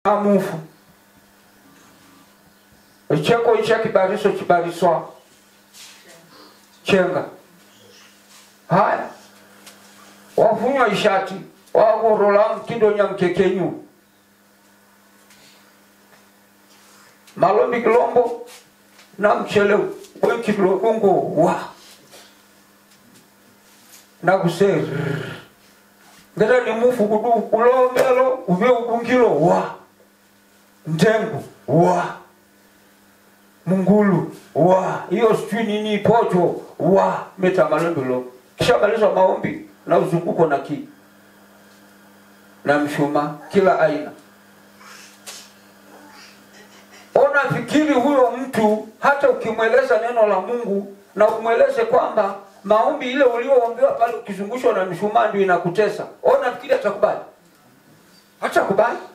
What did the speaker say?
amufu icheko icha kibariso kibariswa chenga haya wafunywa ishati wagorola mtindo nyamkekenyu malombi kilombo na mchele wekilokungo wa na kuse ngeta ni mufu kudu kulomelo uvye udungilo wa ndengu wa mungulu wa hiyo sijui nini pocho wa meta malembelo kisha maliza maombi na uzunguko na ki na mshuma kila aina ona fikiri huyo mtu hata ukimweleza neno la mungu na umweleze kwamba maombi ile ulioombewa pale ukizungushwa na mshumaa ndio inakutesa ona fikiri atakubali hatakubali